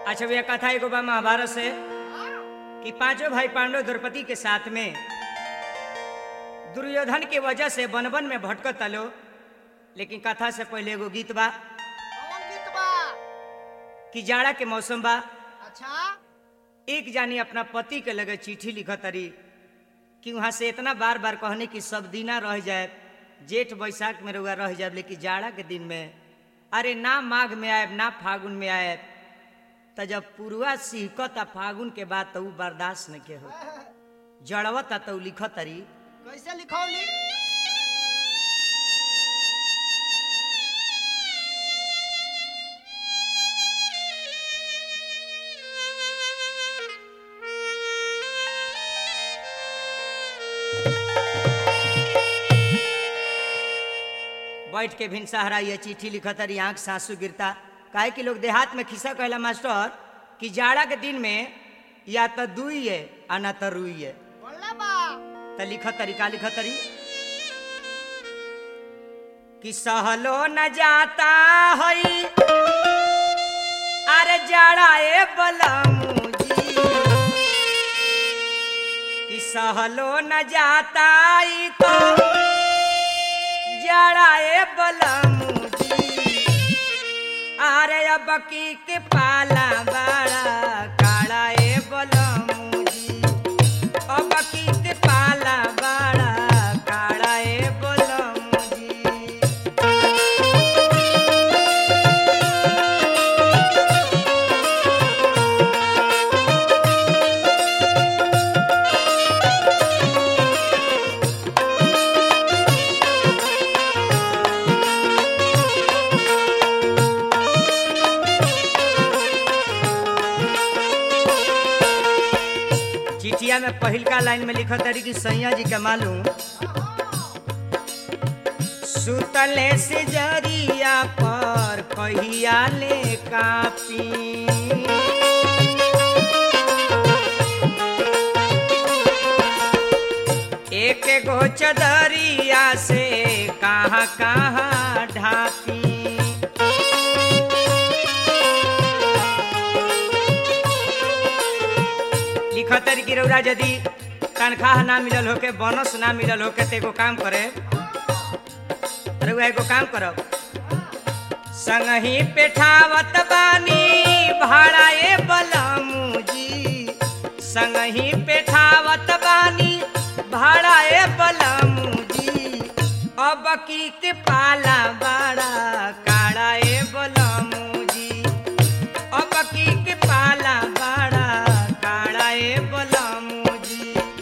अच्छा भैया कथा एगो बा महाभारत से कि पांचों भाई पांडव द्रौपदी के साथ में दुर्योधन के वजह से वन वन में भटकत लो लेकिन कथा से पहले एगो गीत बा कौन गीत बा कि जाड़ा के मौसम बा अच्छा एक जानी अपना पति के लगे चिट्ठी लिखत तरी कि वहां से इतना बार बार कहने की सब दिना रह जाए जेठ बैसाख में रुआ रह जाए लेकिन जाड़ा के दिन में अरे ना माघ में आए ना फागुन में आए तो जब पुरुआ सिहकत आ फागुन के बाद तो ऊ बर्दाश्त न के हो जड़वत आ तो लिखत तरी कैसे लिखौली बैठ के भिन सहारा ये चिट्ठी लिखत रही आंख सासू गिरता काहे कि लोग देहात में खिस्सा कहला मास्टर कि जाड़ा के दिन में या तो दुई है आ ना तो रुई है बोलना बा त लिखत तरी का लिखत तरी कि सहलो न जाता हई अरे जाड़ा ए बलमुजी कि सहलो न जाता ई तो जाड़ा ए बलमुजी अरे अब की के पाला बाड़ा काड़ा ए बलमुजी अब की के पाला बाड़ा काड़ा ए बलमुजी चिठिया में पहिलका लाइन में लिखत रही कि सैया जी के मालूम सुतले से जरिया पर कहिया ले कापी एक गो चदरिया से कहाँ कहाँ ढापी लिखतर की रौरा यदि तनख्वाह ना मिलल होके बोनस ना मिलल होके तो एगो काम करे रउआ एगो काम करब संगही पेठावत बानी भाड़ा ए बलमुजी संगही पेठावत बानी भाड़ा ए बलमुजी अब की के पाला बाड़ा काड़ा ए बलमुजी अब की के पाला बाड़ा काड़ा ए बलमुजी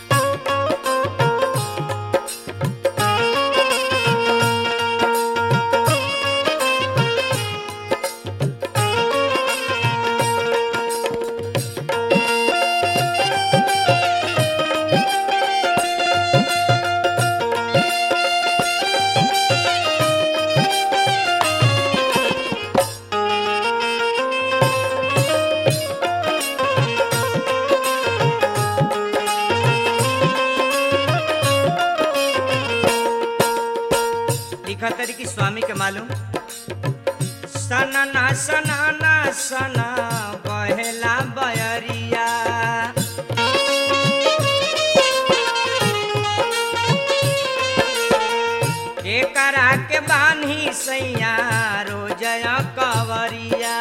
लिखत रही कि स्वामी के मालूम सनना सनना सना बहेला बयरिया के करा के बान्ही सैया रोजया कवरिया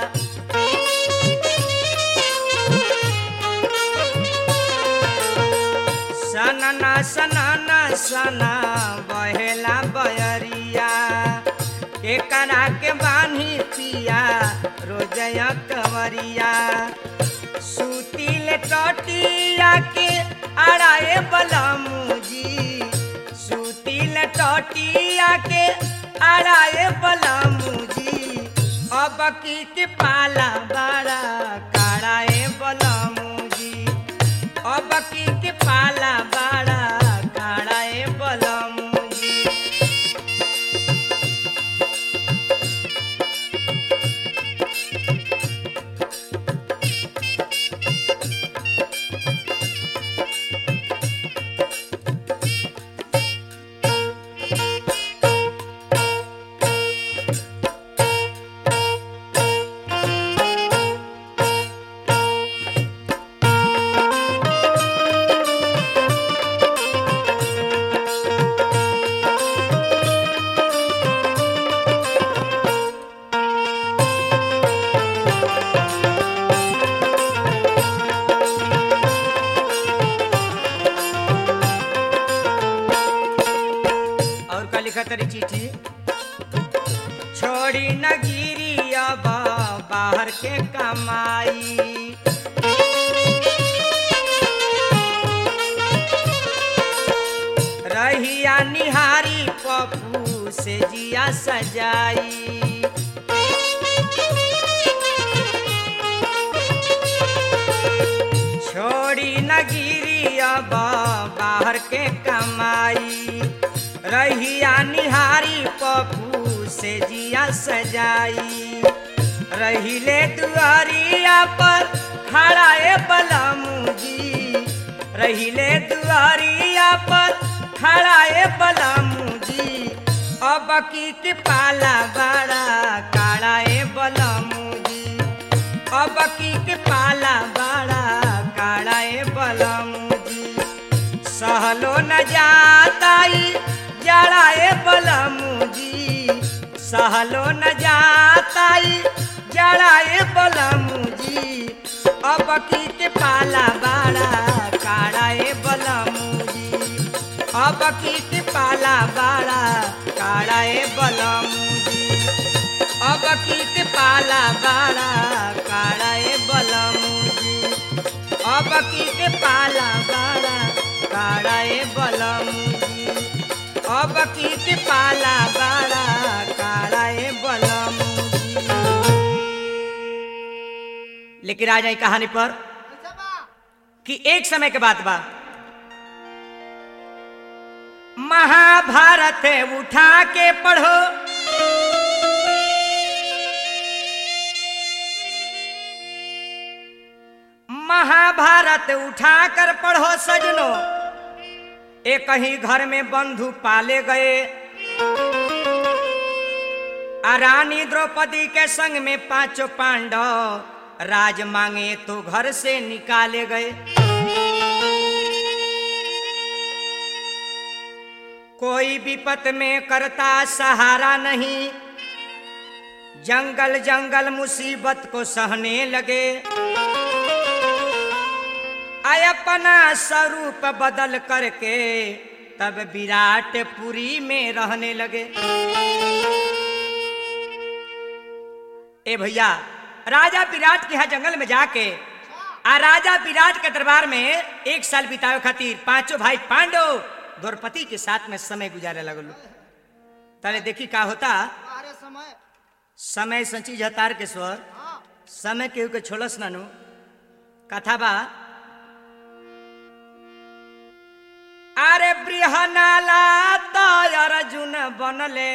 सनना सनना सना बहेला बयरिया के करा के बान्ही पिया रोजया कवरिया सुतिल टटिया के अड़ाए बलमुजी सुतिल टटिया के अड़ाए बलमुजी अब की के पाला बड़ा काड़ाए बलमुजी अब की के पाला बड़ा काड़ाए बलमुजी के कमाई रहिया निहारी पप्पू से जिया सजाई छोड़ी न गिरी अब बाहर के कमाई रहिया निहारी पप्पू से जिया सजाई रहिले दुआरिया पर खड़ा ए बलमुजी रहिले दुआरिया पर खड़ा ए बलमुजी अब की के पाला बड़ा काड़ा ए बलमुजी अब की के पाला बड़ा काड़ा ए बलमुजी सहलो न जाताई जड़ा ए बलमुजी सहलो न जाताई जड़ा ए बलमुजी अब की के पाला बड़ा काड़ा ए बलमुजी अब की के पाला बड़ा काड़ा ए बलमुजी अब की के पाला बड़ा काड़ा ए बलमुजी अब की के पाला बड़ा काड़ा ए बलमुजी अब की के पाला बड़ा काड़ा ए बलमुजी लेकिन आ जाए कहानी पर कैसे बा कि एक समय के बात बा महाभारत उठा के पढ़ो महाभारत उठा कर पढ़ो सजनो एक ही घर में बंधु पाले गए आ रानी द्रौपदी के संग में पांचों पांडव राज मांगे तो घर से निकाले गए कोई विपत में करता सहारा नहीं जंगल जंगल मुसीबत को सहने लगे आय अपना स्वरूप बदल करके तब विराटपुरी में रहने लगे ए भैया राजा विराट के यहाँ जंगल में जाके आ राजा विराट के दरबार में एक साल बितावे खातिर पांचों भाई पांडव द्रौपदी के साथ में समय गुजारे लगल ताले देखी का होता बाहरे समय समय संची जतार के स्वर हाँ समय केहू के छोड़स नानू कथा बा अरे बृहनाला तो अर्जुन बनले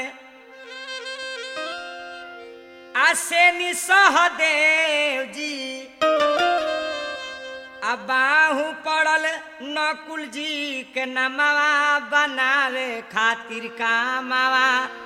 आसे सहदेव जी आ बाहू पड़ल नकुल जी के नमवा बनावे खातिर कामवा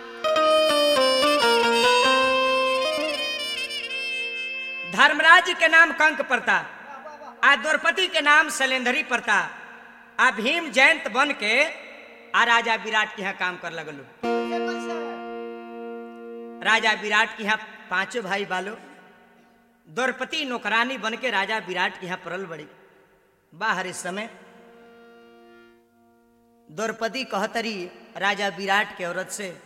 धर्मराज के नाम कंक पड़ता आ द्रौपदी के नाम शैलेंद्री पड़ता आ भीम जयंत बन के आ राजा विराट के यहाँ काम कर लगलू कैसे कैसे राजा विराट के यहाँ पांचों भाई बालो द्रौपदी नौकरानी बन के राजा विराट के यहाँ पड़ल बड़ी बाहर इस समय द्रौपदी कहतरी राजा विराट के औरत से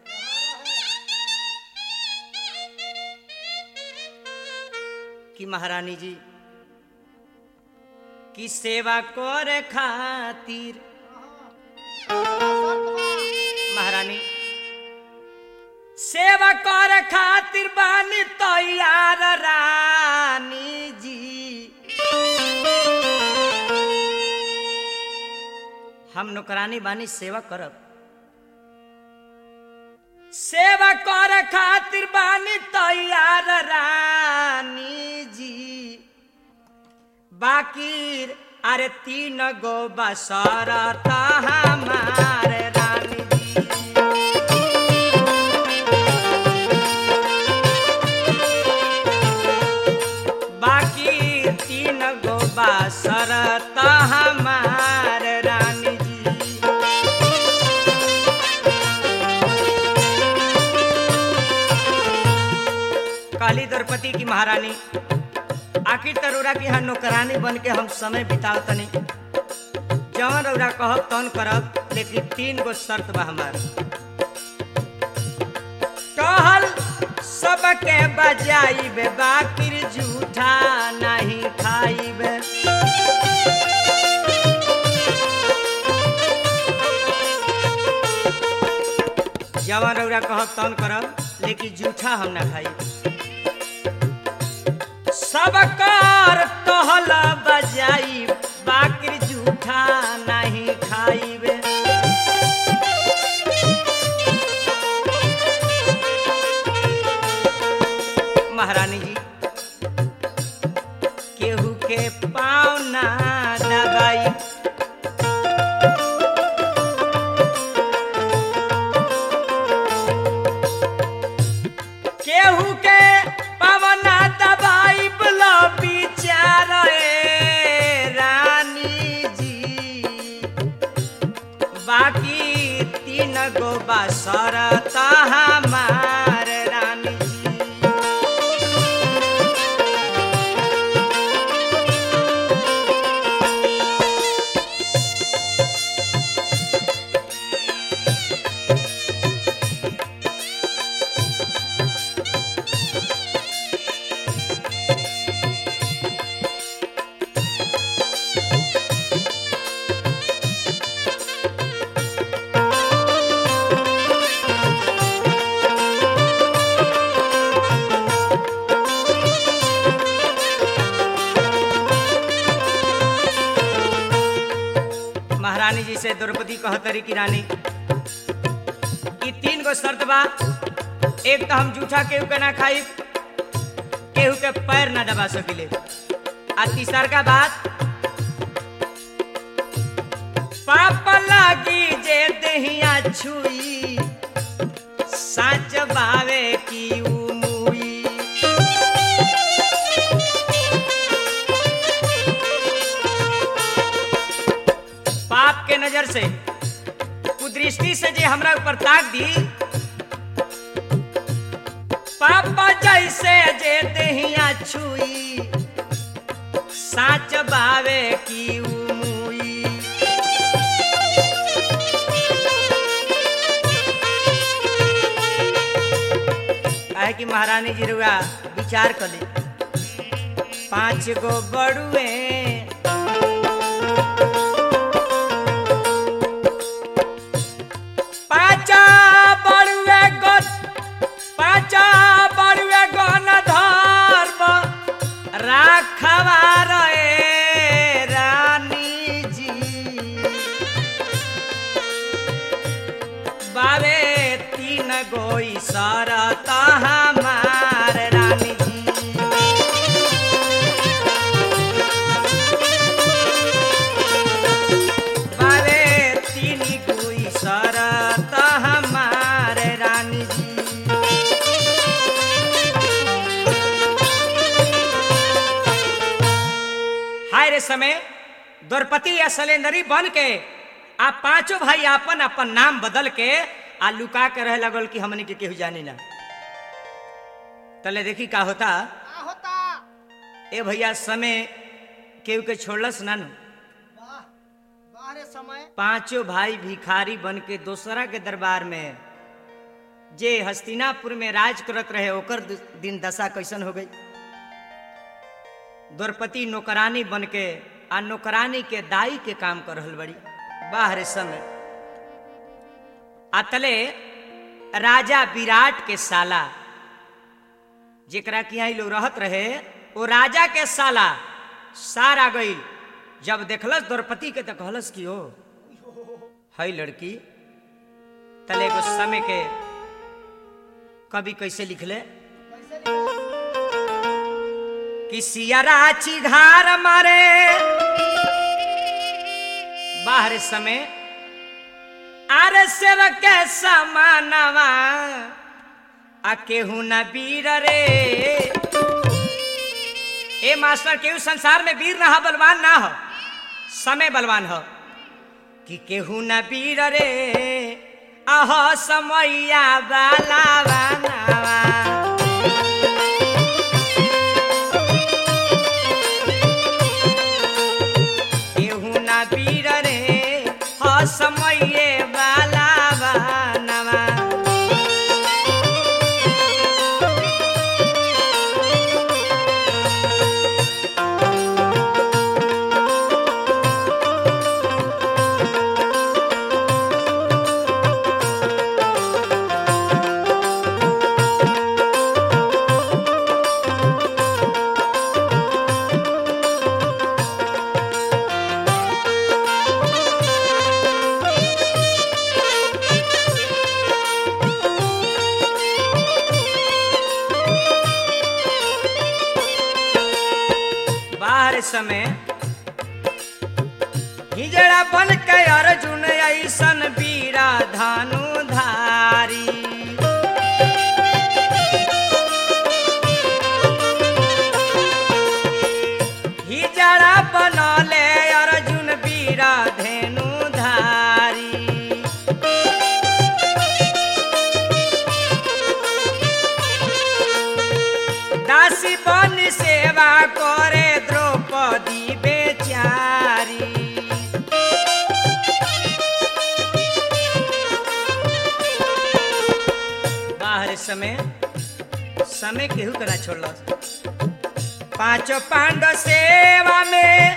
कि महारानी जी की सेवा कर खातिर महारानी सेवा कर खातिर बानी तैयार रानी जी हम नौकरानी बानी सेवा करब सेवा कर खातिर बानी तैयार रानी जी बाकी अरे तीन गो बसरत हमार रानी जी बाकी तीन गो बसरत हमार रानी जी काली द्रौपदी की महारानी आखिर तरोरा की यहाँ नौकरानी बन के हम समय बिताओ तनी जवन रौरा कहब तन करब लेकिन तीन गो शर्त बा हमार टहल सबके बजाइब बाकिर झूठा नहीं खाइब जवन रौरा कहब तन करब लेकिन जूठा हम ना खाई सब कर कहल बजाई बाकिर जूठा नहीं खाइबे महारानी जी केहू के पाँव ना दबाई केहू के पवना दबाई बलो विचार रानी जी बाकी तीन गो बसर हमार रानी जी महारानी जी से द्रौपदी कहतरी की रानी ई तीन गो शर्त बा एक तो हम जूठा केहू के ना खाई केहू के पैर ना दबा सकिले आ तीसर का बात पाप लागी जे देहिया छुई साच बावे की उ मुई पाप के नजर से कुदृष्टि से जे हमरा ऊपर ताक दी पापा जैसे जे देहिया छुई साच बावे की उ मुई काहे कि महारानी जी रुआ विचार कर ली पांच गो बड़ुए पाचा बड़ुए गो पाचा बड़ुए गन धर्म राखवा रे रानी जी बावे तीन गोई सरत हमार रानी जी बावे तीन गोई सरत हमार रानी जी हाय रे समय द्रौपदी या सलेंदरी बन के आ पांचों भाई अपन अपन नाम बदल के आ लुका के रहे लगल कि हमनी के केहू जानी ना तले देखी का होता का होता ए भैया समय केहू के छोड़लस ना नु वाह वाह रे समय पांचों भाई भिखारी बन के दोसरा के दरबार में जे हस्तिनापुर में राज करत रहे ओकर द- दिन दशा कैसन हो गई द्रौपदी नौकरानी बन के आ नौकरानी के दाई के काम कर रहल बड़ी बाहर समय अतले राजा विराट के साला जेकरा कि यहाँ लोग रहत रहे वो राजा के साला सारा गई जब देखलस द्रौपदी के तो कहलस कि ओ हई लड़की तले एगो समय के कवि कैसे लिखले कैसे लिखा कि सियरा चिघार मारे बाहर समय आर सेर के समानवा आ केहू न वीर रे ए मास्टर केहू संसार में वीर ना हो बलवान ना हो समय बलवान हो कि केहू न वीर रे अह समैया बाला बनावा केहू ना वीर रे ह समये बाला बनवा बाहर समय हिजड़ा बन के अर्जुन ऐसन वीरा धानु धारी हिजड़ा बनले अर्जुन वीरा धेनु धारी दासी बन सेवा करे द्रौपदी बेचारी बाहर समय समय केहू के ना छोड़ल पांचों पांडव सेवा में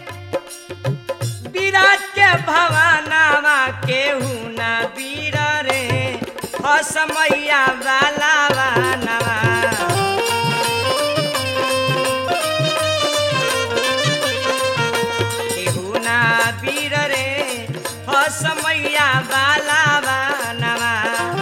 विराट के भवानावा केहू ना वीर रे हसमैया वाला वानवा केहू ना वीर रे हसमैया वाला वानवा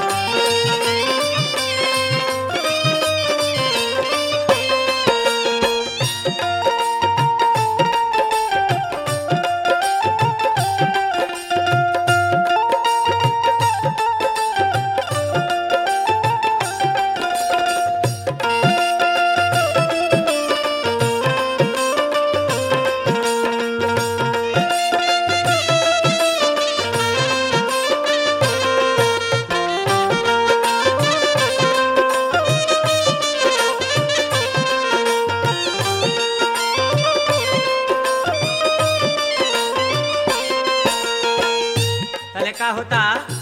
तले का होता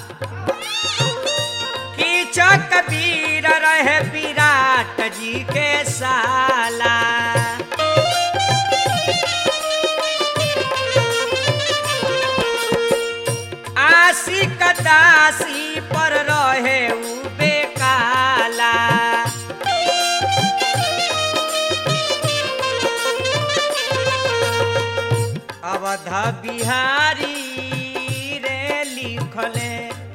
कि कबीर रहे विराट जी के साला आशी कदासी पर रहे उ बेकाला अवध बिहारी रे लिखले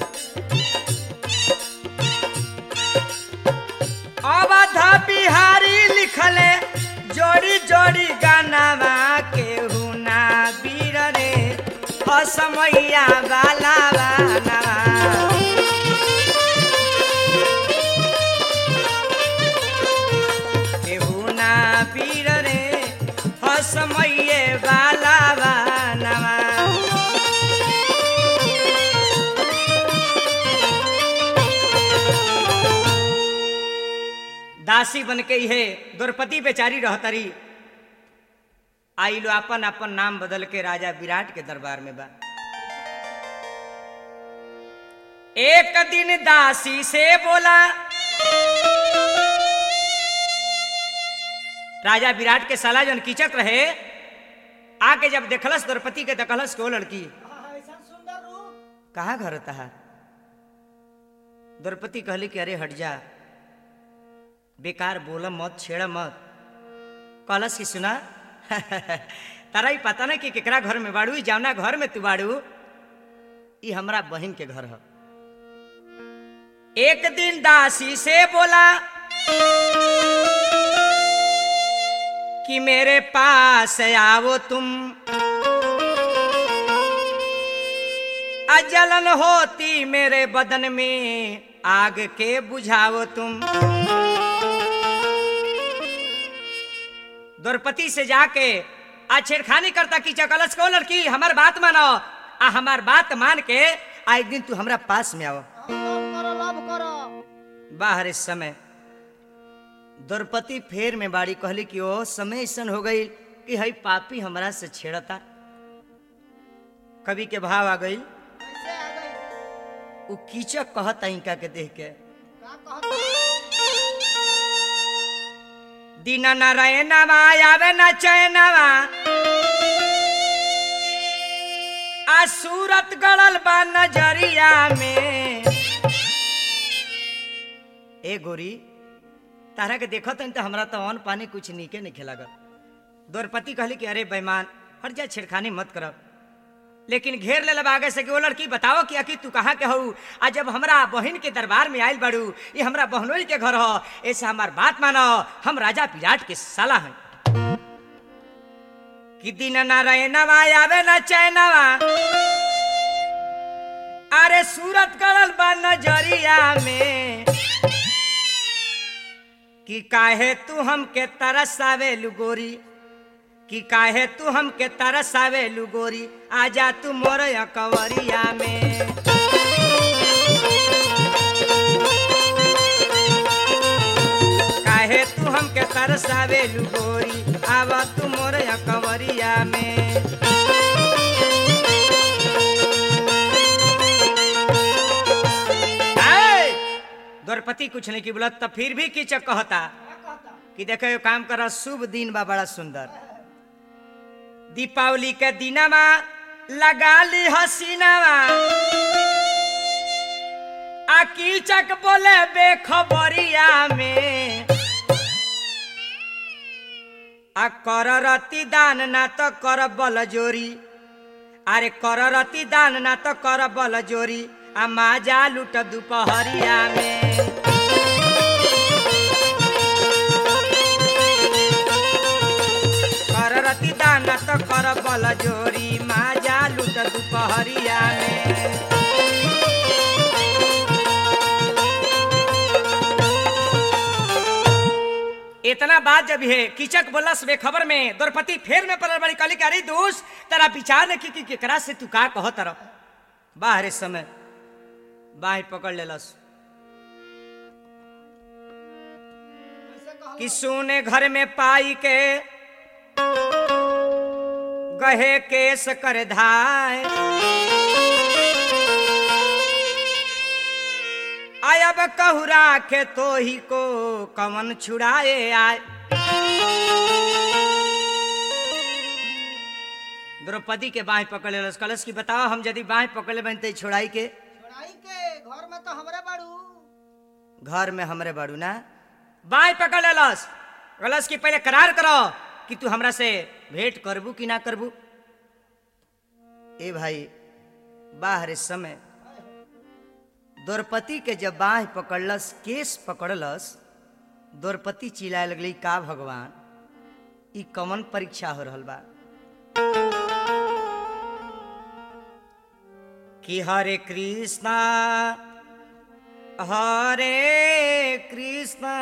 अवध बिहारी लिखले जोड़ी जोड़ी गानावा के हुना वीर रे असमैया वाला वानवा केहू ना वीर रे हसमैये वाला वानवा दासी बन के इहे द्रौपदी बेचारी रहतरी आई लो अपन अपन नाम बदल के राजा विराट के दरबार में बा एक दिन दासी से बोला राजा विराट के साला जन कीचक रहे आके जब देखलस द्रौपदी के देखलस को लड़की आहा, ऐसा सुंदर रूप कहाँ घर तहा द्रौपदी कहली कि अरे हट जा बेकार बोल मत छेड़ मत कहलस कि सुना तारा ही पता ना कि केकरा घर में बाड़ू ई जावना घर में तू बाड़ू ई हमरा बहन के घर ह एक दिन दासी से बोला कि मेरे पास आओ तुम अजलन होती मेरे बदन में आग के बुझाओ तुम द्रौपदी से जाके आ छेड़खानी करता कि चकलस को लड़की हमार बात मानो आ हमार बात मान के आ एक दिन तू हमरा पास में आओ लव करो लव करो बाहर इस समय द्रौपदी फेर में बाड़ी कहली कि ओ समय ऐसन हो गई कि हई पापी हमरा से छेड़ता कवि के भाव आ गई कैसे आ गई उ कीचक कहता इनका के देख के का कहता दिन न रहे नवा आवे न चैनवा आ सूरत गड़ल बा नजरिया में ए गोरी तारा के देखत हन त हमरा तो अन्न पानी कुछ नीके नहीं खिलागत द्रौपदी कहली कि अरे बेईमान हट जा छेड़खानी मत करब लेकिन घेर ले आगे से कि वो लड़की बताओ कि अकी तू कहाँ के हऊ आ जब हमरा बहन के दरबार में आयल बाड़ू ये हमरा बहनोई के घर हो ऐसे हमार बात मानो हम राजा विराट के साला हैं कि दिन ना रहे नवा आवे न चैनवा अरे सूरत करल बा नजरिया में कि काहे तू हमके तरसावे लुगोरी कि काहे तू हमके तरसावे लुगोरी आजा तू मोर कवरिया में काहे तू हमके तरसावे लुगोरी आवा तू मोर कवरिया में ऐ! द्रौपदी कुछ नहीं की बोलत तब फिर भी कीचक कहता क्या कहता कि देखो ये काम कर शुभ दिन बा बड़ा सुंदर दीपावली के दिनमा लगा ली हसीनावा आ कीचक बोले बेखबरिया में आ कर रति दान ना तो कर बल जोरी अरे कर रति दान ना तो कर बल जोरी आ माजा लूट दुपहरिया में कर रति दान तो कर बल जोरी माजा लूट दुपहरिया में इतना बात जब है कीचक बोलस वे खबर में द्रौपदी फेर में पड़ल बड़ी कली अरे दोस्त तेरा विचार ने की कि केकरा से तू का कह तरह बाहर इस समय बाह पकड़ लेलस कैसे कहल कि सोने घर में पाई के गहे केस कर धाय आयब कहूरा के तो ही को कवन छुड़ाए आए द्रौपदी के बाह पकड़ लेलस कलश की बताओ हम यदि बाह पकड़ ले बनते छोड़ाई के छोड़ाई के घर में तो हमरे बाड़ू घर में हमरे बाड़ू ना बाई पकड़ लेलस कलश की पहले करार करो कि तू हमरा से भेंट करबू कि ना करबू ए भाई बाहर इस समय द्रौपदी के जब बाह पकड़लस केस पकड़लस द्रौपदी चिल्लाए लगली का भगवान ई कमन परीक्षा हो रहल बा कि हरे कृष्णा हरे कृष्ण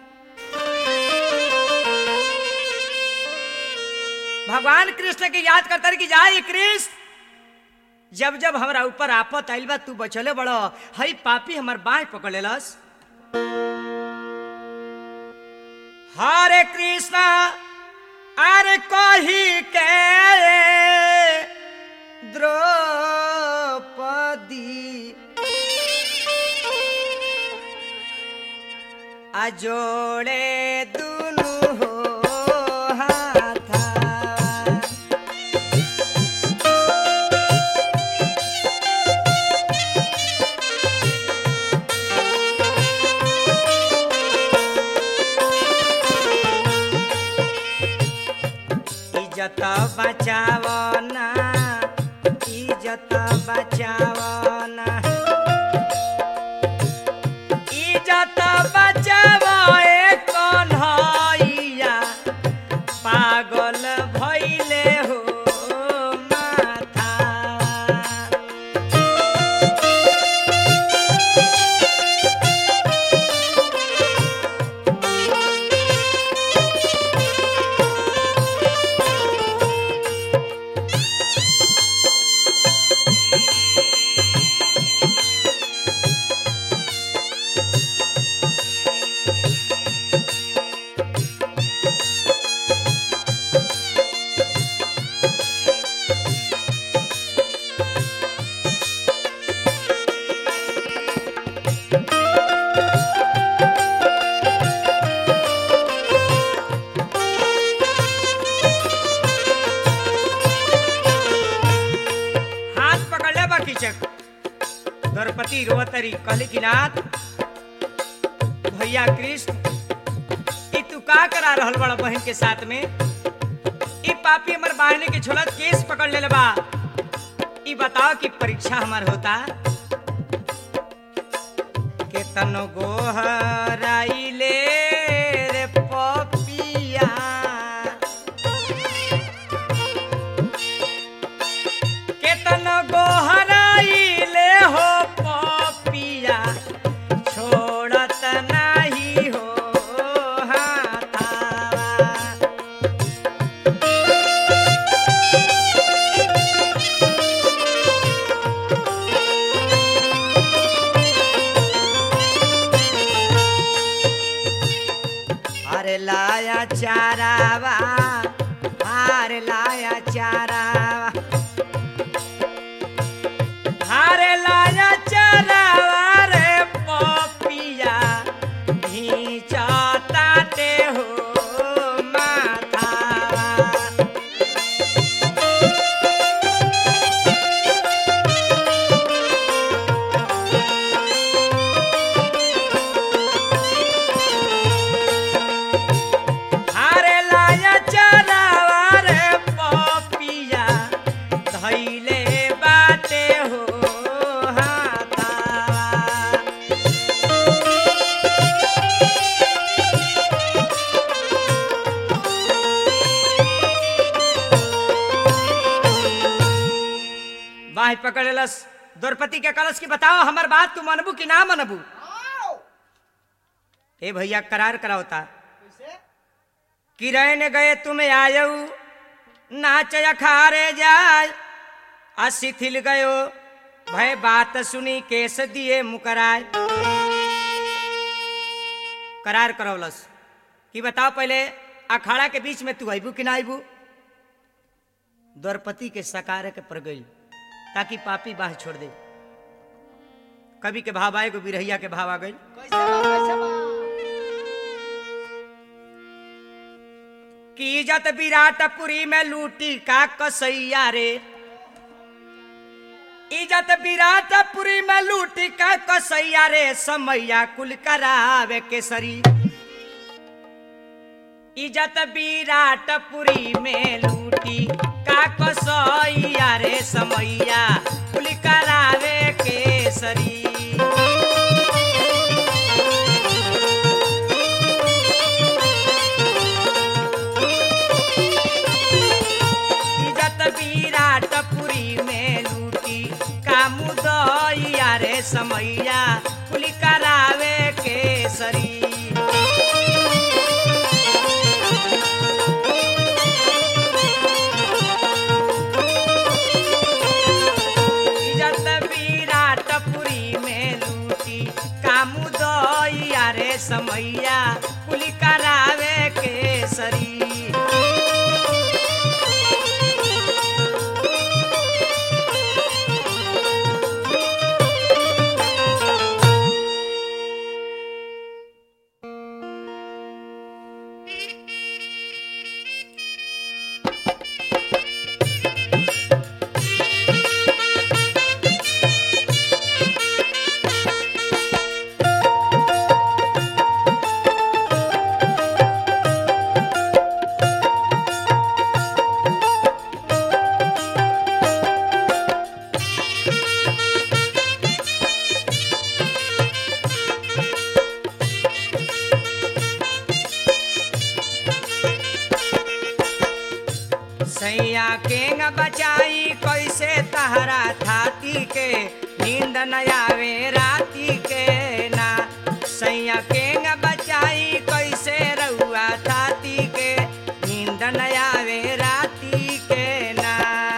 भगवान कृष्ण के याद करता रहे कि जाए कृष्ण जब जब हमरा ऊपर आपत आइल बा तू बचले बड़ो हई पापी हमर बाह पकड़ लेलस हरे कृष्ण अरे कही के द्रौपदी आ जोड़े दुनु हो हाथा इज्जत बचाओ ना इज्जत बचाओ ना इज्जत बचाओ ए कन्हैया पागल भइले हो माथा हाथ पकड़ ले बाकी चक द्रौपदी रोवतरी कहली कि नाथ भैया कृष्ण ई तू का करा रहल बड़ा बहन के साथ में ई पापी हमर बहनी के छोलत केस पकड़ ले बा ई बताओ कि परीक्षा हमार होता केतनो गोहराइले रे पपिया लाया चारावा हार लाया चारावा हार लाया चारावा रे पपिया घींचताते हो माथावा हारे लाया चरावा रे पपिया धैले बाटे हो हाथावा बाही पकड़लस द्रौपदी के कलश की बताओ हमर बात तू मनबू कि ना मनबू आओ ए भैया करार करावता कैसे किरण गए तुम आयऊ नाच अखारे जाय आ शिथिल गयो भय बात सुनी केस दिए मुकराय करार करौलस कि बताओ पहले अखाड़ा के बीच में तू अबू कि ना अबू द्रौपदी के सकार के पर गई ताकि पापी बाह छोड़ दे कवि के भाव आए गो बिरहिया के भाव आ गई कैसे बा कैसे बा की इज्जत विराटपुरी में लूटी का कसैया रे इज्जत विराटपुरी में लूटी का कसैया रे समैया कुल करावे केसरी इज्जत विराटपुरी में लूटी का कसैया रे समैया कुल करावे केसरी इज्जत विराटपुरी में लूटी कामुदैया रे समैया कुली करावे केसरी इज्जत विराटपुरी में लूटी कामुदैया रे समैया कुली करावे केसरी सैया केंग बचाई कैसे तहरा थाती के नींद न आवे राती के ना सैया केंग बचाई कैसे रहुआ थाती के नींद न आवे राती के ना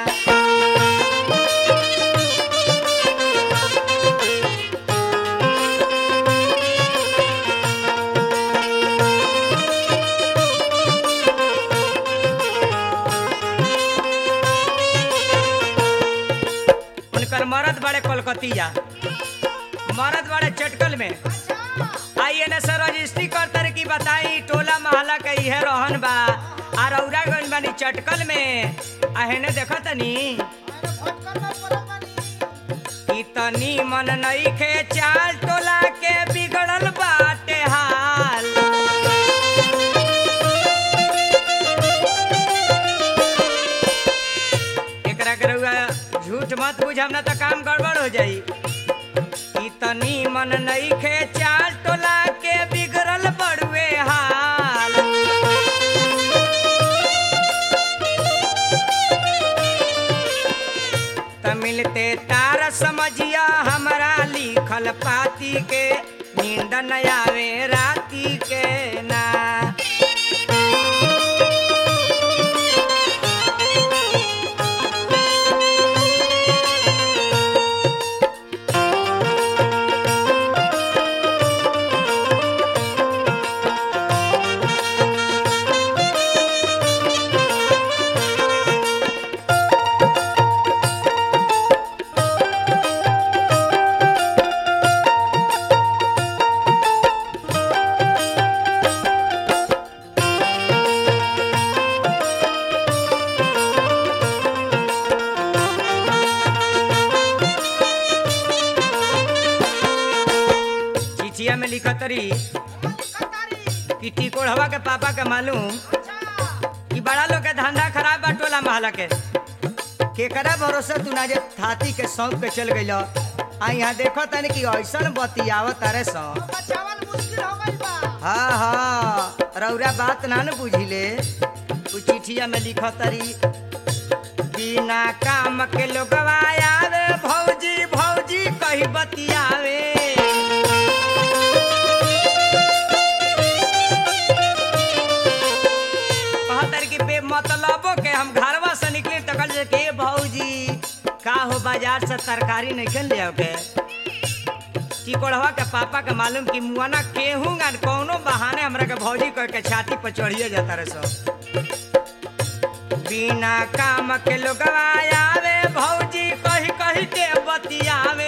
उनकर मरद बड़े कलकतिया मरद बड़े चटकल में आई एन एस रजिस्ट्री कर तर की बताई टोला महला के इहे रहन बा आ रौरा गइल बानी चटकल में आ हेने देखा तनी मैंने फटकर में पड़ल बानी इतनी मन नईखे चाल टोला के बिगड़ल बाटे हाल एकरा के रउआ झूठ मत बुझम ना त काम गड़बड़ हो जाई इतनी मन नईखे चाल टोला के बिगड़ल बड़ुए हाल त मिलते तार समझिया हमरा लिखल पाती के नींद न आवे राती के ना लिखतरी कतारी कि टिकोड़वा के पापा के मालूम अच्छा कि बड़ा लोग के धंधा खराब बा टोला महला के केकरा भरोसे तू ना जे थाती के सौंप के चल गइल आ यहाँ देखो तनी कि ऐसन बतियावत तारे सौ तो बचावल मुश्किल हो गई बा हाँ हाँ रौरा बात ना न बुझिले उ चिठिया में लिखो तरी बिना काम के लोगवा आवे भौजी भौजी कही बतियावे कहतर कि बे मतलबो के हम घरवा से निकले तकल जे के भौजी का हो बाजार से तरकारी नहीं खेल ले के टिकोड़वा के पापा के मालूम कि मुआना केहू गान कौनो बहाने हमरा के भौजी कह के छाती पर चढ़िए जाता रहे सब बिना काम के लोगवा आवे भौजी कही कही के बतियावे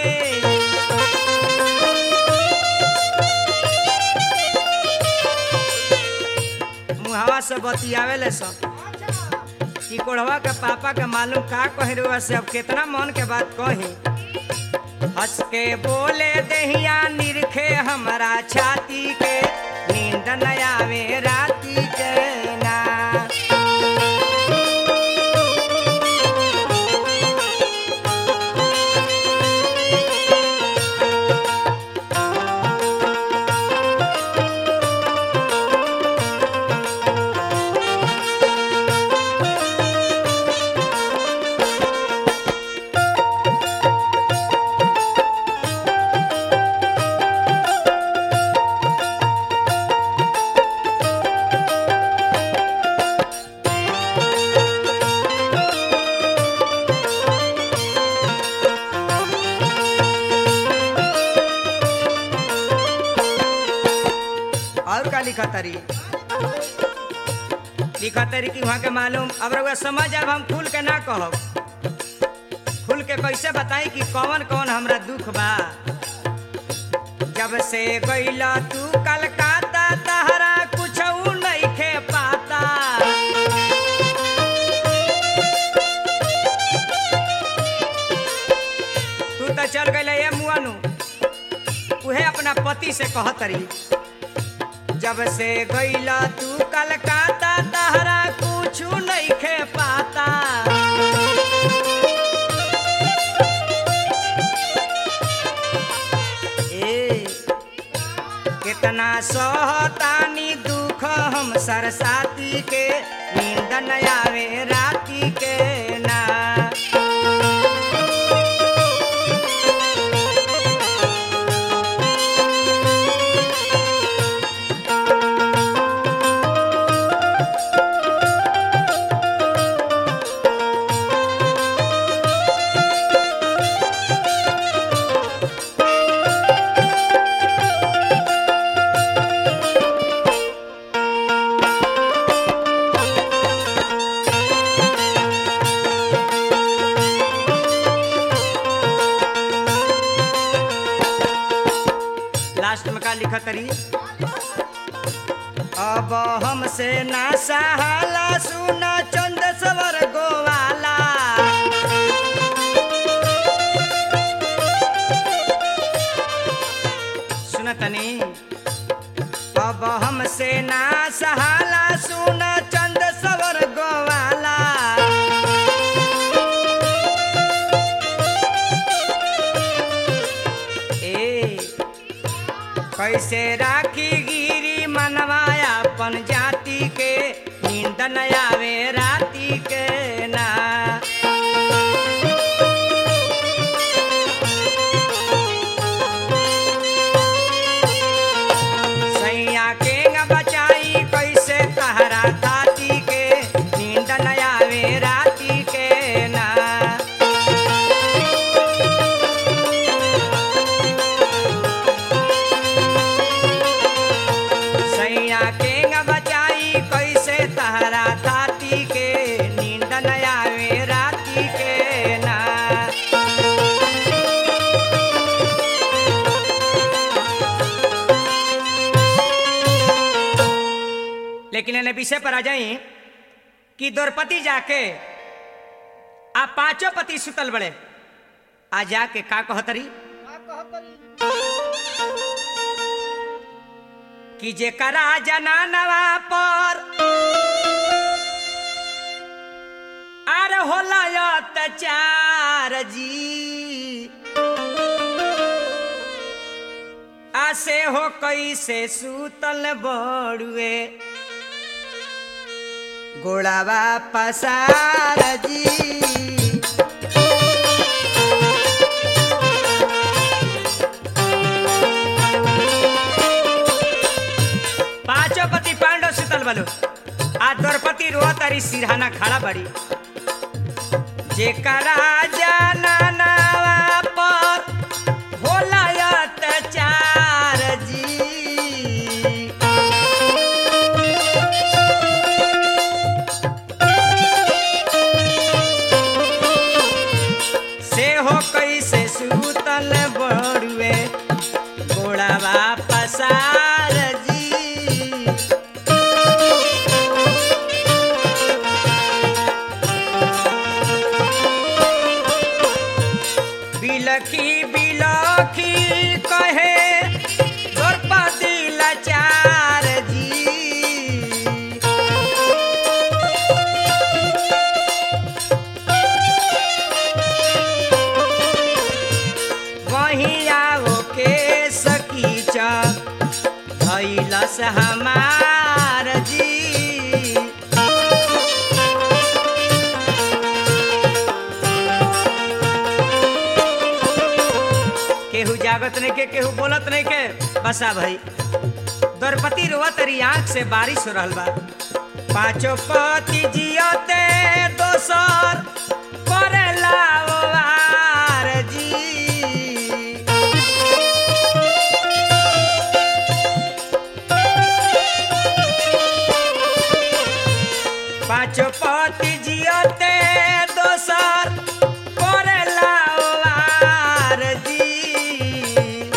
मुहावा से बतियावे ले सब अच्छा टिकोड़वा के पापा के मालूम का कही रुआ से अब कितना मन के बात कही हंस के बोले दहिया निरखे हमरा छाती के नींद न आवे राती के ना और का लिखा तरी लिखा तरी कि वहाँ के मालूम अब रउआ समझ अब हम खुल के ना कहब खुल के कैसे बताई कि कौन कौन हमरा दुख बा जब से गईला तू कलकाता तहरा कुछ नहीं खे पाता तू तो चल गई ये मुआनु उहे अपना पति से कहतरी जब से गईला तू कलकाता तहरा कुछ नहीं खे पाता ए कितना सहतानी दुख हम सरसाती के नींद न आवे राती के ना लास्ट में का लिखा करी अब हमसे ना सहाला सुना चंद सवर गोवाला सुन तनी अब हमसे ना सहाला सुना चंद सवर गोवाला ए कैसे राखी गिरी मनवाया अपन जाति के नींद न आवे राती के ना सैया के न बचाई कैसे तहरा ताती के नींद न आवे राती के ना सैया के न बचाई कैसे तहरा ताती के नींद न आवे राती के ना लेकिन इन्हें विषय पर आ जाई कि द्रौपदी जाके आ पांचों पति सुतल बड़े आ जाके का कहतरी का कहतरी कि जेकरा जनानवा पर आर होला अत्याचार जी आसे हो कैसे सूतल बड़ुए गोड़ावा पसार जी पांचों पति पांडव सुतल बलो आ द्रौपदी रोआ तारी सिरहाना खड़ा बड़ी जेकरा जनानवा पर होला अत्याचार जी से हो कैसे सूतल बड़ुए गोड़ावा पसार जी बिलखी बिलखी कहे द्रौपदी लाचार जी वहीं आओ के सकीचा भैलस हमार जी केहू जागत नहीं के केहू बोलत नहीं के बसा भाई द्रौपदी रोआ तरी आंख से बारिश हो रहल बा पांचों पति जियते दोसर करेला ओवार जी पांचों पति जियते दोसर करेला ओवार जी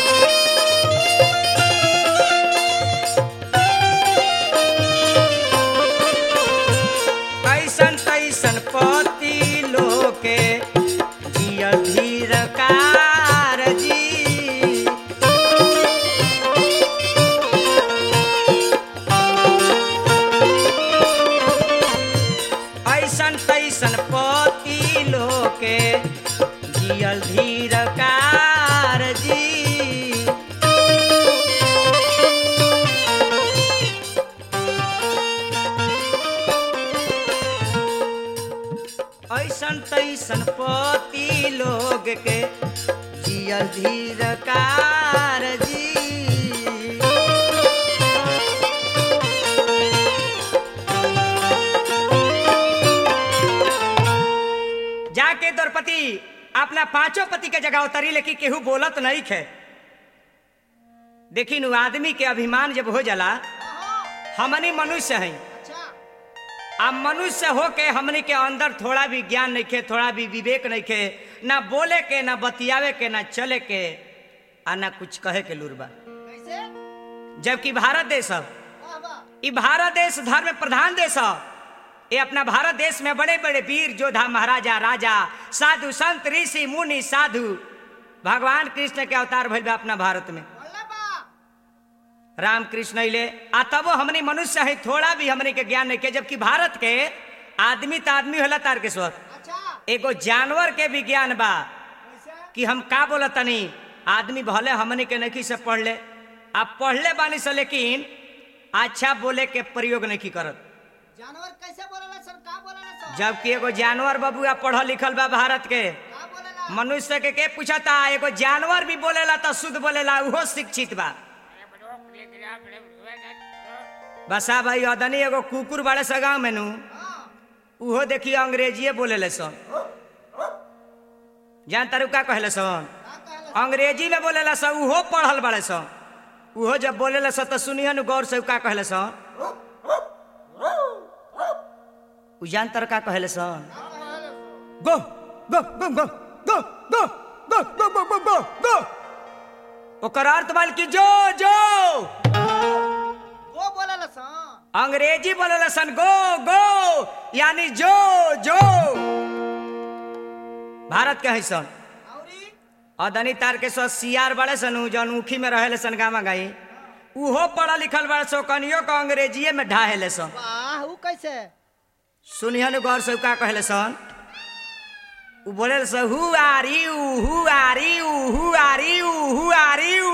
ऐसन तैसन पति लोके जिय धीर कार जी ऐसन तैसन पति लोके जियल धीर कार जी ऐसन तैसन पति लोग के जियल धीर कार जी जाके द्रौपदी अपना पांचों पति के जगह उतरी लेकिन केहू बोलत नहीं खे देखी नु आदमी के अभिमान जब हो जाला हमनी मनुष्य हैं अच्छा अब मनुष्य हो के हमनी के अंदर थोड़ा भी ज्ञान नहीं खे थोड़ा भी विवेक नहीं खे ना बोले के ना बतियावे के ना चले के आ ना कुछ कहे के लूरबा कैसे जबकि भारत देश ह वाह वाह ई भारत देश धर्म प्रधान देश ह ये अपना भारत देश में बड़े बड़े वीर योद्धा महाराजा राजा साधु संत ऋषि मुनि साधु भगवान कृष्ण के अवतार भइल बा अपना भारत में बोलना बा राम कृष्ण अइले आ तबो हमनी मनुष्य है थोड़ा भी हमनी के ज्ञान नहीं के जबकि भारत के आदमी त आदमी होला तार के स्वर अच्छा एगो जानवर के भी ज्ञान बा कैसे कि हम का बोलत तनी आदमी भले हमनी के नहीं से पढ़ ले आप पढ़ले बानी से लेकिन अच्छा बोले के प्रयोग नहीं करत जानवर कैसे बोलेला सर का बोलेला सर जबकि एगो जानवर बबुआ पढ़ल लिखल बा भारत के का बोलेला मनुष्य के के पूछता एगो जानवर भी बोलेला तो शुद्ध बोलेला उहो शिक्षित बा बसा भाई अदनी एगो कुकुर बाड़े सा गाँव में नू हाँ उहो देखिए अंग्रेजीए बोलेले सन जान तारू का कहले सन का कहला अंग्रेजी में बोलेला सन उहो पढ़ल बाड़े सन उहो जब बोलेला सन तो सुनिए नु गौर से उ का कहले सन उ जान तर का कहले सन गो गो गो गो गो गो गो गो गो गो गो गो ओकर अर्थ बाल की जो जो वो बोलेला सर अंग्रेजी बोलेला सन गो गो यानी जो जो भारत के है सन औरी अदनी तार के सो सियार बड़े सन उ जौन ऊखी में रहेले सन गामा गाई उहो पढ़ल लिखल बड़ा सो कनियो का अंग्रेजीए में ढाहेले सन वाह ऊ कैसे सुनिहन गौर से उ का कहले सन उ बोले सन हु आर यू हु आर यू हु आर यू हु आर यू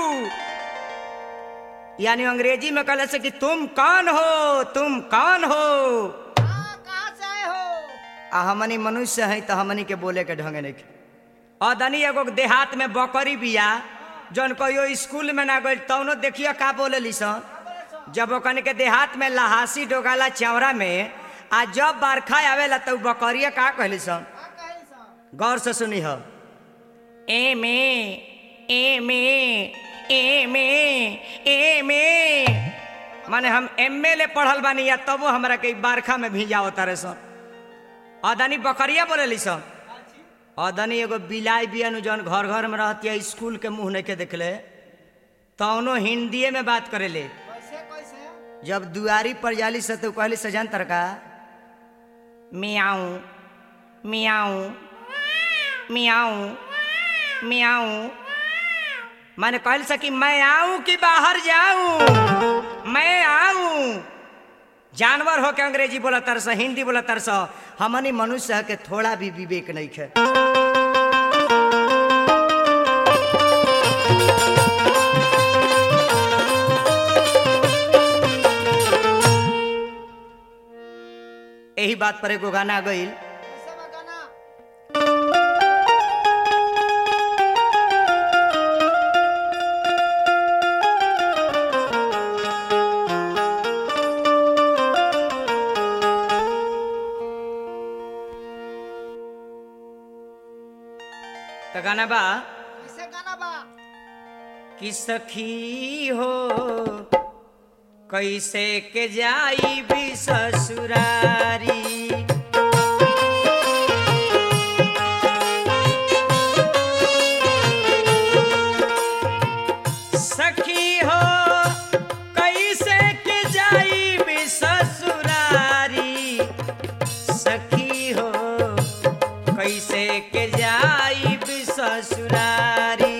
यानी अंग्रेजी में कहले से कि तुम कौन हो तुम कौन हो हाँ कहाँ से आए हो आ हमनी मनुष्य है तो हमनी के बोले के ढंग नहीं अदनी एगो देहात में बकरी बिया जौन कहियो स्कूल में ना गई तौनो देखियो का बोले सन जब ओकन के देहात में लहासी डोगाला चौरा में आ जब बरखा आवेला तो बकरिया का कहली सन का कहे सन गौर से सुनी हो ए में ए में ए में ए में माने हम एम ए ले पढ़ल बानी या तबो हमरा के बरखा में भिजाओ तारे सन अदानी बकरिया बोलेली सन अदनी एगो बिलाई बियन जौन घर घर में रहती है स्कूल के मुंह नहीं के देखले तौनो हिंदीए में बात करेले कैसे कैसे जब दुआरी पर जाली से तो कहली सजन तरका मियाऊ मियाऊ मियाऊ मियाऊ मैंने कहल से कि मैं आऊं कि बाहर जाऊं मैं आऊं जानवर हो के अंग्रेजी बोला तरस हिंदी बोला तरस हमनी मनुष्य है के थोड़ा भी विवेक नहीं है यही बात पर एगो गाना गईल कैसे बा गाना तो गाना बा कैसे गाना बा कि सखी हो कैसे के जाई भी ससुरारी सखी हो कैसे के जाई भी ससुरारी सखी हो कैसे के जाई भी ससुरारी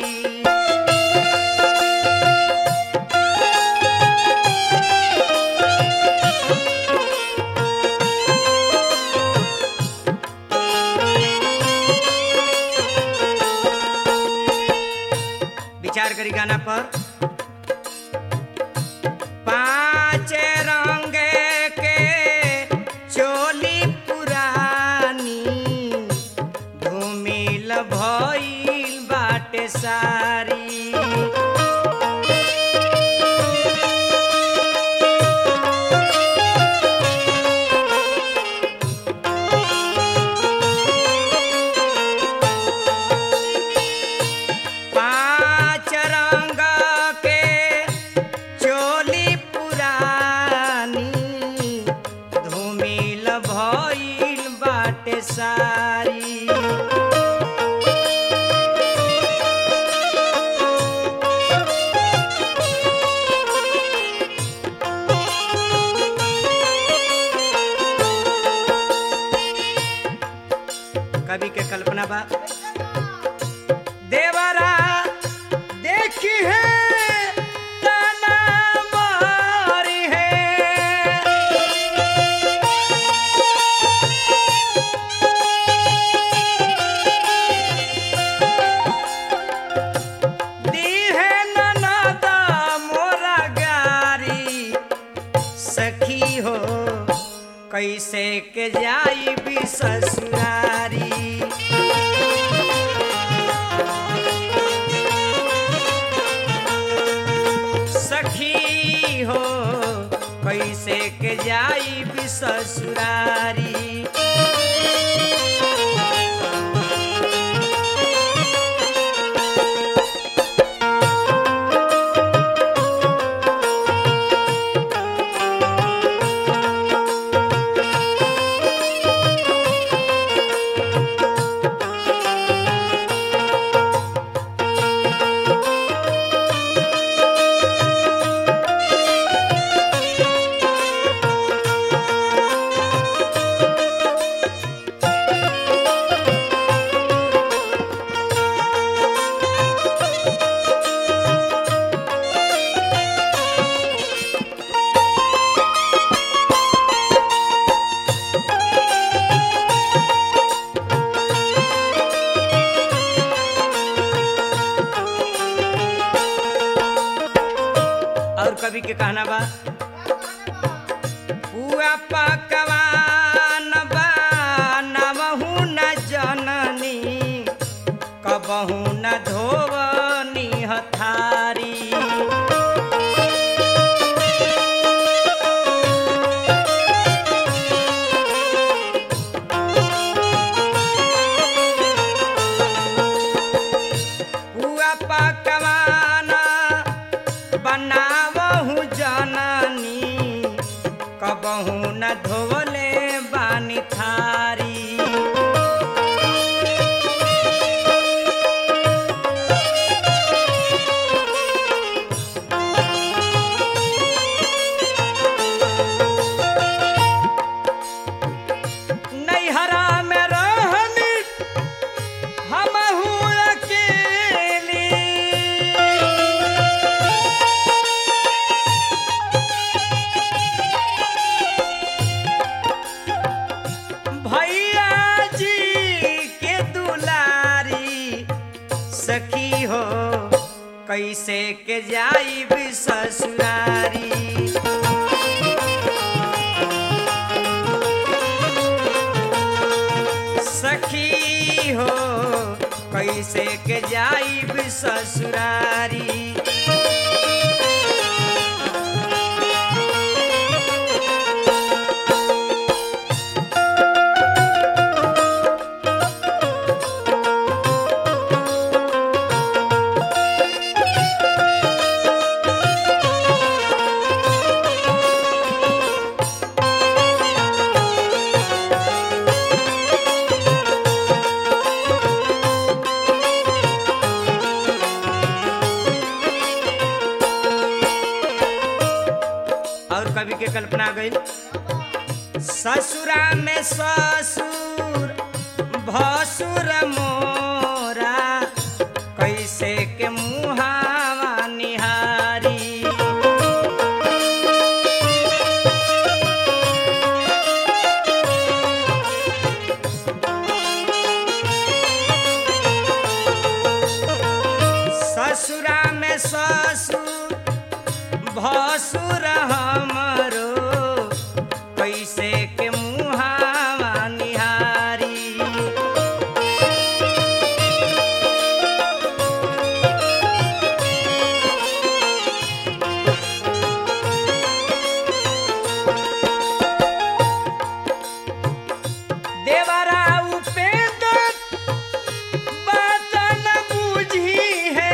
विचार करी गाना पर पाँच रंग के चोली पुरानी धूमिल भइल बाटे सारी पाँच रंग के चोली पुरानी धूमिल भइल बाटे सारी कवि के कल्पना बा कैसे बा देवरा देखी है तना मारी है दी है ननदा मोरा गारी सखी हो कैसे के जाई भी ससुरारी सखी हो कैसे के जाई भी ससुरारी कहना बा का कहले बा पुआ पकवान बनावहु न जननी कबहु न धोवनी हथारी पुआ पकवान बनावहु जननी कबहु न धोवले बानी थारी नैहरा में रहनी हमहू अकेली भैया जी के दुलारी सखी हो कैसे के जाइब ससुरारी सखी हो कैसे के जाइब ससुरारी और कवि के कल्पना गई ससुरा में ससुर भसुर मोरा कैसे के मुहावा निहारी ससुरा में ससुर भसुर हमरो कैसे के मुहावा निहारी देवरा उपेंद्र बात न बुझी है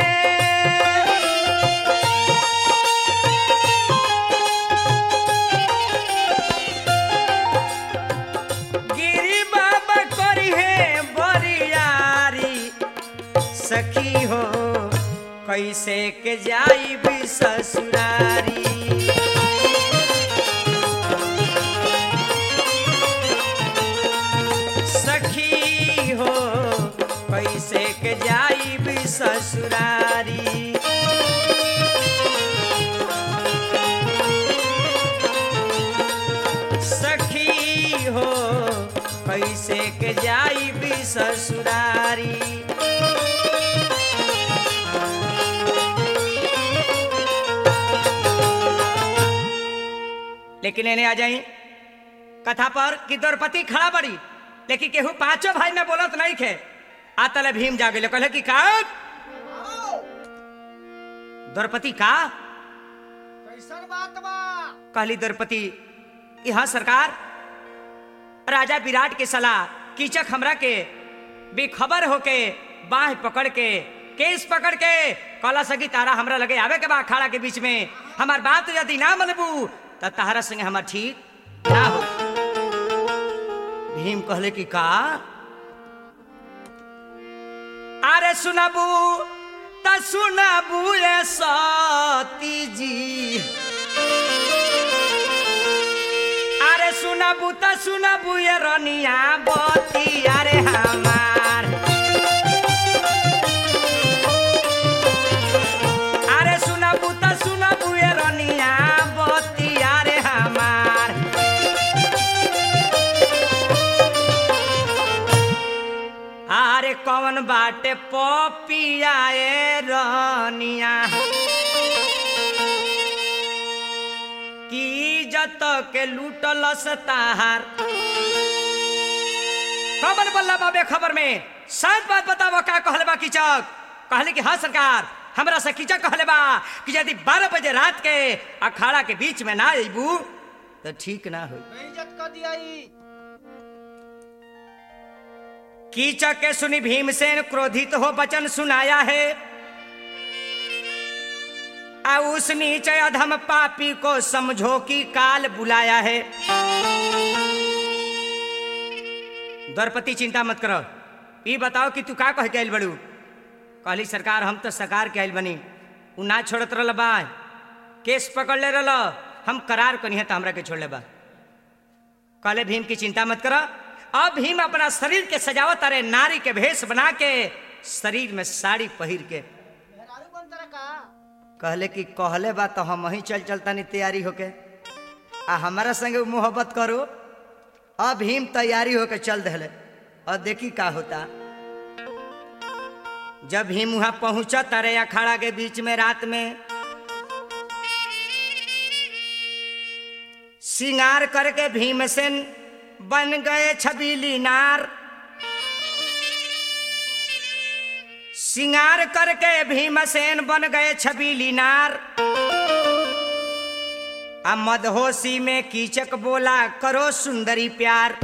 गिरी बाबा करी है बरियारी सखी हो कैसे के जाई भी ससुरारी सखी हो कैसे के जाई भी ससुरारी सखी हो कैसे के जाई भी ससुरारी लेकिन इन्हें आ जाई कथा पर कि द्रौपदी खड़ा बड़ी लेकिन केहू पांचों भाई में बोलत नहीं खे आतले भीम जा गए कहले कि का द्रौपदी का कैसन बात बा कहली द्रौपदी यहाँ सरकार राजा विराट के सलाह कीचक हमरा के बेखबर होके बाह पकड़ के केस पकड़ के कला सगी तारा हमरा लगे आवे के बा अखाड़ा के बीच में हमार बात यदि ना मनबू त तारा संगे हमार ठीक ना हो भीम कहले कि का अरे सुनबू त सुनबू ये सती जी अरे सुनबू त सुनबू ये रनिया बती अरे हमार अरे सुनबू त सुनबू ये रनिया बती अरे हमार अरे कौन बाटे पपिया ए रनिया इज्जत के लूटल सताहार कबल बल्ला बाबे खबर में शायद बात बताओ का कहले बा कीचक कहले कि हाँ सरकार हमरा से कीचक कहले बा कि यदि बारह बजे रात के अखाड़ा के बीच में ना अबू तो ठीक ना हो बेइज्जत कर दिया ई कीचक के सुनी भीमसेन क्रोधित हो वचन सुनाया है आ उस नीचे अधम पापी को समझो कि काल बुलाया है द्रौपदी चिंता मत करो ई बताओ कि तू का कह के आइल बड़ू कहली सरकार हम तो सकार के आइल बनी उ ना छोड़त रहल बा केस पकड़ ले रहल हम करार कनी है तो हमरा के छोड़ ले बा कहले भीम की चिंता मत करो अब भीम अपना शरीर के सजावत अरे नारी के भेष बना के शरीर में साड़ी पहिर के मेहरारू बन तरह का कहले कि कहले बा तो हम वहीं चल चलता नहीं तैयारी होके आ हमारा संगे उ मोहब्बत करो अब भीम तैयारी होके चल दहले और देखी का होता जब भीम वहां पहुंचा तारे अखाड़ा के बीच में रात में सिंगार करके भीमसेन बन गए छबीली नार सिंगार करके भीमसेन बन गए छबीली नार आ मदहोशी में कीचक बोला करो सुंदरी प्यार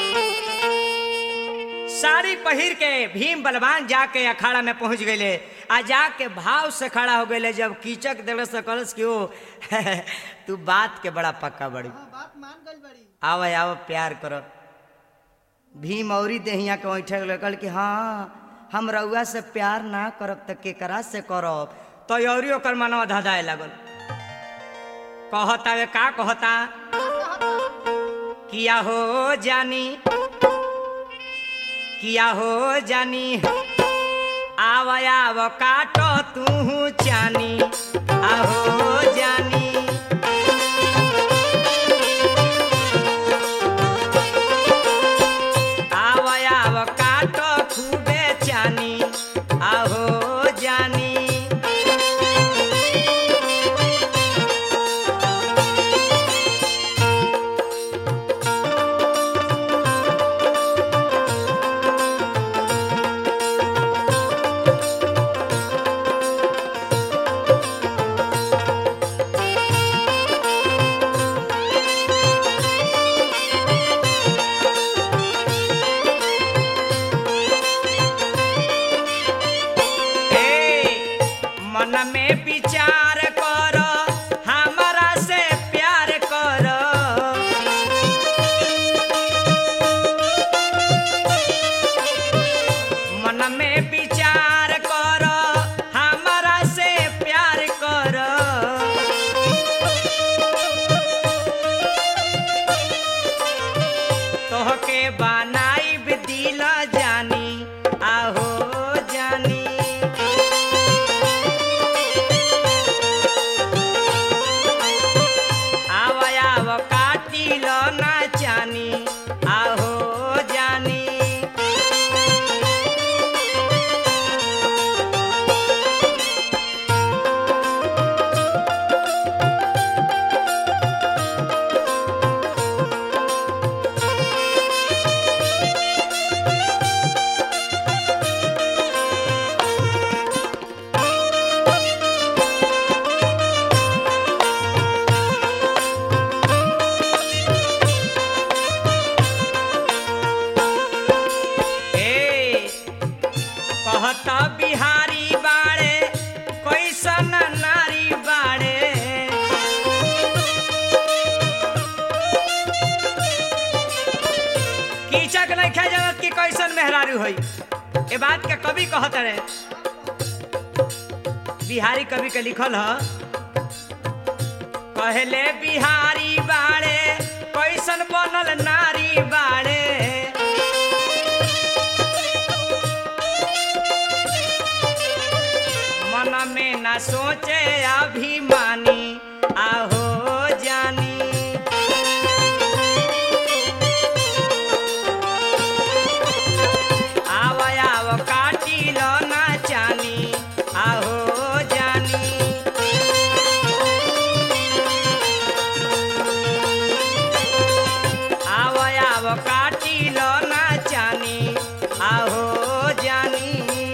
साड़ी पहिर के भीम बलवान जाके अखाड़ा में पहुंच गए आ जाके भाव से खड़ा हो गए जब कीचक देवे से कलस क्यों तू बात के बड़ा पक्का बड़ी हाँ बात मान गई बड़ी आव आव प्यार करो भीम औरी देहिया के बैठे लगल कि हाँ हम रउआ से प्यार ना करब त केकरा से करब तो औरी ओकर मनवा धधाए लागल कहता वे का कहता किया हो जानी किया हो जानी आव आव काटो तू चानी आहो जानी आव आव काटो खूबे चानी आहो जानी ए, मन में विचार कर हमरा से प्यार कर मन में विचार कर हमरा से प्यार कर तोहके बनाई दिल जानी आहो जानी आव आव काटिल ना जानी आहो जानी ए कहता बिहारी बाड़े कैसन नारी बाड़े कीचक नहीं खा जानत कि कैसन मेहरारू होई ए बात के कवि कहत रहे बिहारी कवि के लिखल ह कहले बिहारी बाड़े कैसन बनल नारी बाड़े मन में न सोचे अभिमानी आहो जानी आव आव काटिल ना जानी आहो जानी खाइल ना जानी आहो जानी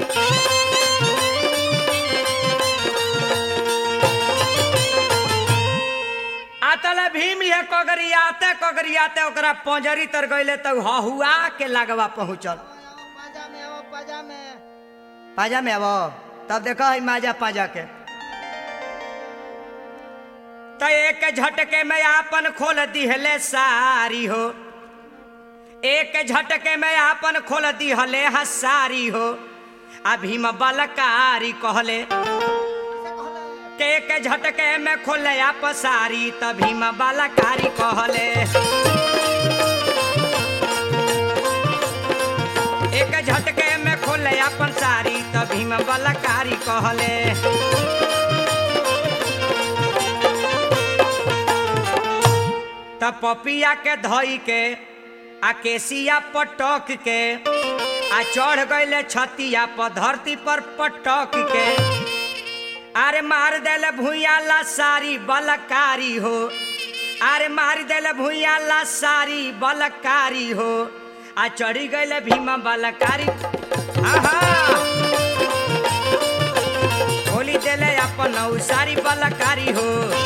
आतल भीम ये कगरियाते कगरियाते ओकरा पंजरी तर गइले त हहुआ के लागवा पहुंचल पाजा में आओ पाजा में पाजा में अब तब देखो है माजा पाजा के तो एक झटके में आपन खोल दिहले सारी हो एक झटके में आपन खोल दिहले हसारी हो आ भीम बलकारी कहले कैसे कहले के एक झटके में खोले आप सारी त भीम बलकारी कहले एक झटके में खोले अपन सारी त भीम बलकारी कहले त पपिया के धई के आ केसिया पटक के आ चढ़ गईले छतिया पर धरती पर पटक के अरे मार देले भूया ला सारी बलकारी हो अरे मार देले भूया ला सारी बलकारी हो आ चढ़ी गईले भीमा बलकारी आहा खोली देले अपन उ सारी बलकारी हो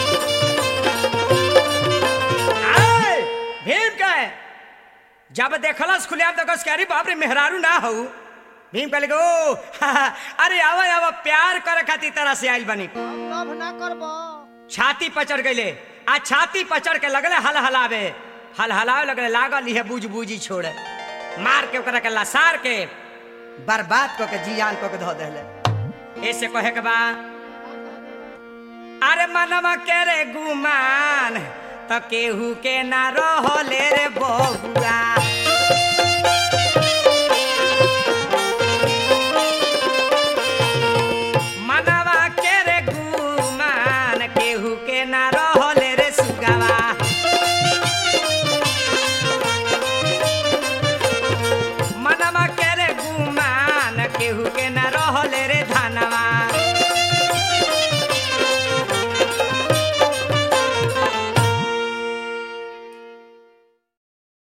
आए, भीम कहे जब देखलस खुले आप देखस के अरे बाप रे मेहरारू ना हो भीम कहले ओ हा, हा, अरे आवा आवा प्यार करे खातिर तरह से आइल बनी हम लव ना करबो छाती पचड़ गईले आ छाती पचड़ के लगले हल हलावे हल हलावे लगले लागल इहे बुझ बुझी छोड़े मार के ओकरा के लसार के बर्बाद क के जियान क के धो देले ऐसे कहे के बा अरे मनवा के रे गुमान त केहू के ना रहले रे बबुआ